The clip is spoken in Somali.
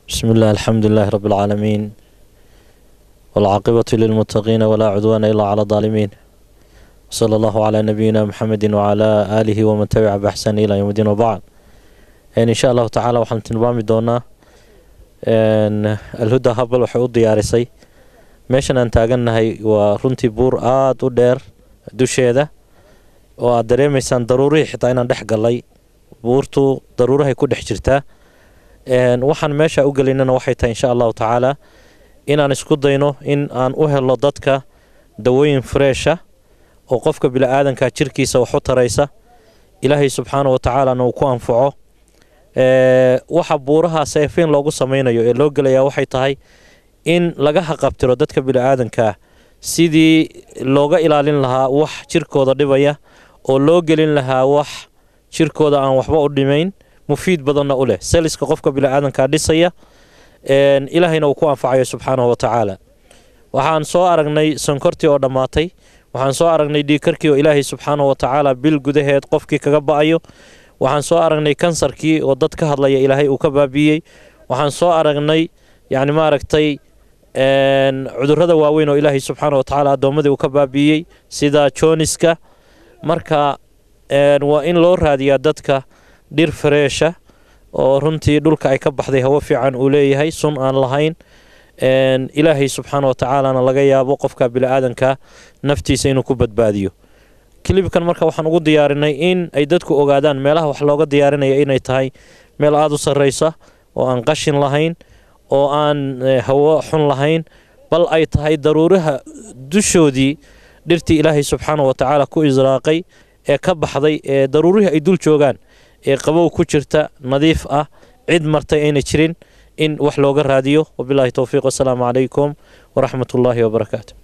بسم الله الحمد لله رب العالمين والعاقبة للمتقين ولا عدوان إلا على الظالمين صلى الله على نبينا محمد وعلى آله ومن تبع بإحسان إلى يوم الدين وبعد يعني إن شاء الله تعالى waxaan tilmaami doonaa alhuda habal waxay u diyaarisay meeshan aan taagannahay waa runtii buur aada u dheer dusheeda oo aad dareemaysaan daruurihii xitaa inaan dhex gallay buurtu daruurahay ku dhex jirtaa waxaan meesha u gelaynana waxay tahay insha allahu tacaala inaan isku dayno in aan u helo dadka dawooyin freesha oo qofka bili-aadanka jirkiisa wax u taraysa ilaahay subxaana wa tacaalana uu ku anfaco waxa buuraha seefiin loogu samaynayo ee loo gelayaa waxay tahay in laga haqabtiro dadka bili-aadankaa sidii looga ilaalin lahaa wax jirkooda dhibaya oo loo gelin lahaa wax jirkooda aan waxba u dhimayn mufiid badanna u leh seliska qofka bili-aadankaa dhisaya ilaahayna uu ku anfacayo subxaanahu wa tacaala waxaan soo aragnay sonkortii oo dhammaatay waxaan soo aragnay dhiikarkii oo ilaahay subxaanahu wa tacaala bil gudaheed qofkii kaga ba-ayo waxaan soo aragnay kansarkii oo dad ka hadlaya ilaahay uu ka baabiiyey waxaan soo aragnay yacni maaragtay cudurrada waaweyn oo ilaahay subxaana wa tacaala addoommadii uu ka baabiiyey sida jooniska marka waa in loo raadiyaa dadka dhir fareesha oo runtii dhulka ay ka baxday hawo fiican uu leeyahay sun aan lahayn ilaahay subxaana wa tacaalana laga yaabo qofka bili-aadanka naftiisa inuu ku badbaadiyo kilibkan marka waxaan ugu diyaarinay in ay dadku ogaadaan meelaha wax looga diyaarinaya inay tahay meel aada u sarraysa oo aan qashin lahayn oo aan hawo xun lahayn bal ay tahay daruuraha dushoodii dhirtii ilaahay subxaana wa tacaala ku israaqay ee ka baxday ee daruurihii ay dul joogaan ee qabow ku jirta nadiif ah cid martay ayna jirin in wax looga raadiyo wabilaahi towfiiq wasalaamu calaykum waraxmat ullaahi wabarakaatu